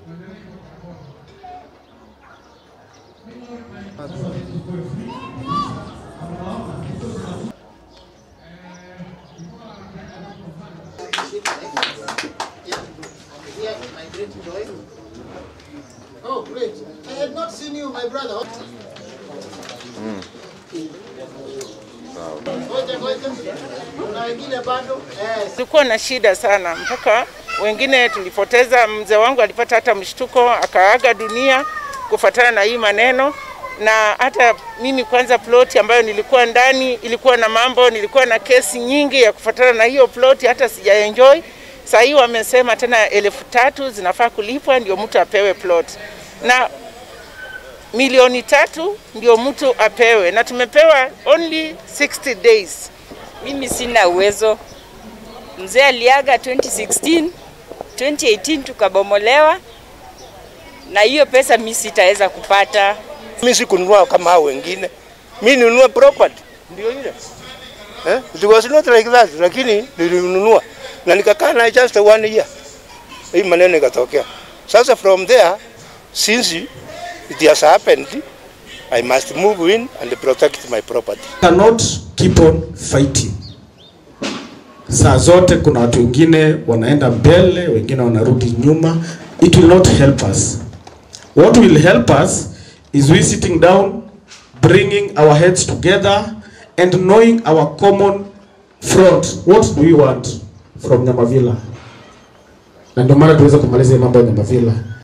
Oh, great. I had not seen you, my brother. Ngoja, ngoja. Kuna wengine bado? Eh, Tulikuwa na shida sana mpaka wengine tulipoteza. Mzee wangu alipata hata mshtuko akaaga dunia kufuatana na hii maneno, na hata mimi kwanza, ploti ambayo nilikuwa ndani ilikuwa na mambo, nilikuwa na kesi nyingi ya kufuatana na hiyo ploti, hata sijaenjoy. Saa hii wamesema tena elfu tatu zinafaa kulipwa ndio mtu apewe plot na milioni tatu ndio mtu apewe, na tumepewa only 60 days. Mimi sina uwezo. Mzee aliaga 2016, 2018 tukabomolewa, na hiyo pesa mimi sitaweza kupata. Mimi sikununua kama hao wengine, mimi nilinunua property ndio ile eh, it was not like that, lakini nilinunua na nikakaa na just one year, hii maneno ikatokea. Sasa from there since it has happened, I must move in and protect my property. cannot keep on fighting. Saa zote kuna watu wengine wanaenda mbele, wengine wanarudi nyuma. It will not help us. What will help us is we sitting down, bringing our heads together and knowing our common front. What do we want from Nyamavila? Na ndio maana tuweze kumaliza hii mambo ya Nyamavila.